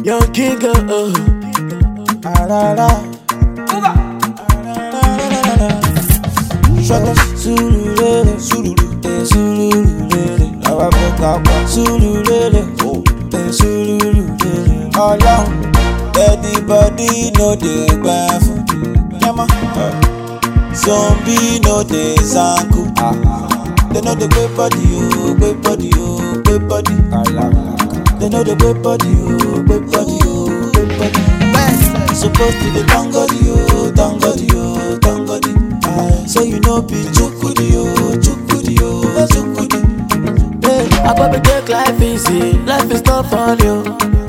Young king, oh. Arara. Shaka Sululele, Sululu, eh, Sululele. Now I pick up Sululele, oh, eh, Sululele. Ọlọ́run, anybody no dey gbà fún. Yẹ́mọ́. Zombie no dey zanku. They no dey gbé body o, gbé body o, gbé body. They no dey gbé body o, gbé body o, gbé body. Supposed to dey thank God o, thank God o, thank God. So you know be chukudi o, chukudi o, chukudi. I probably take life easy, life is not fun, yo.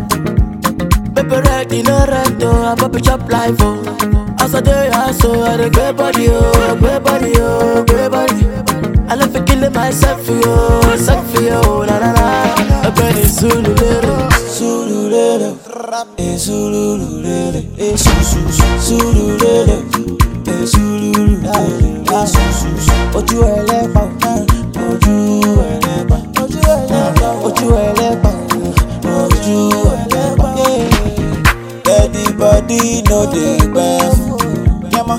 Baby, ready, no rent, oh. I probably chop life, oh. As I do, I so I dey great body, oh, great body, oh, great body. I love for killing myself, yo, self, yo, na na na. I bet it's Zulu, little. Sululele, eh, sululele, eh, su su su, sululele, eh, sululele, eh, su su su. Ojú ẹlẹ́pà, eh, ojú ẹlẹ́pà, ojú ẹlẹ́pà, ojú ẹlẹ́pà, ojú ẹlẹ́pà. yeah. Anybody no dey gbẹ fún. Yẹ́mọ́.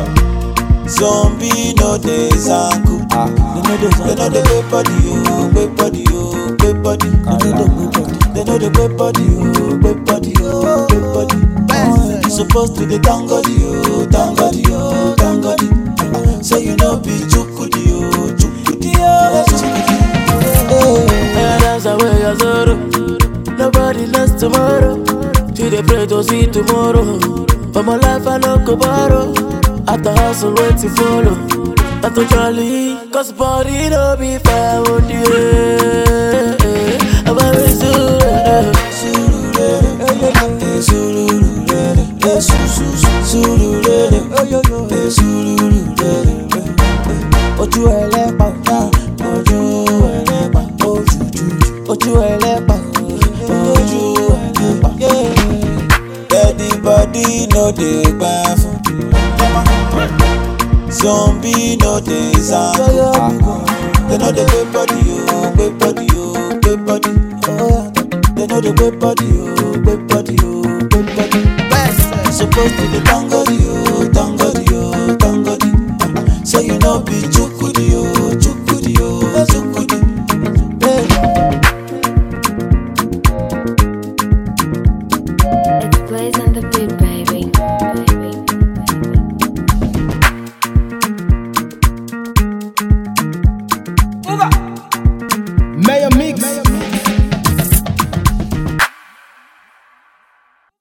Zombie no dey zanku. They no dey gbé body o, gbé body o, gbé body. They no dey gbé body o, gbé body o, gbé body. You suppose to dey thank God o, thank God o, thank God. Say you no be chukudi o, chukudi o, chukudi. Yeah, that's the way I sorrow. Nobody knows tomorrow. To the pray to see tomorrow. For my life, I no go borrow. After hustle, wait to follow. Not to jolly, cause body no be fair on the way. I'm a result. Sululele, eh, sululele, eh, su su su, sululele, eh, sululele, eh. Ojú ẹlẹ́pà, ah, ojú ẹlẹ́pà, ojú jújú, ojú ẹlẹ́pà, ojú ẹlẹ́pà. yeah. Anybody no dey gbà fún. Zombie no dey zanku. They no dey gbé body o, gbé body o, gbé body. They no dey gbé body o, gbé body o, gbé body. Supposed to dey thank God o, thank God o, thank God. So you no be chukudi o,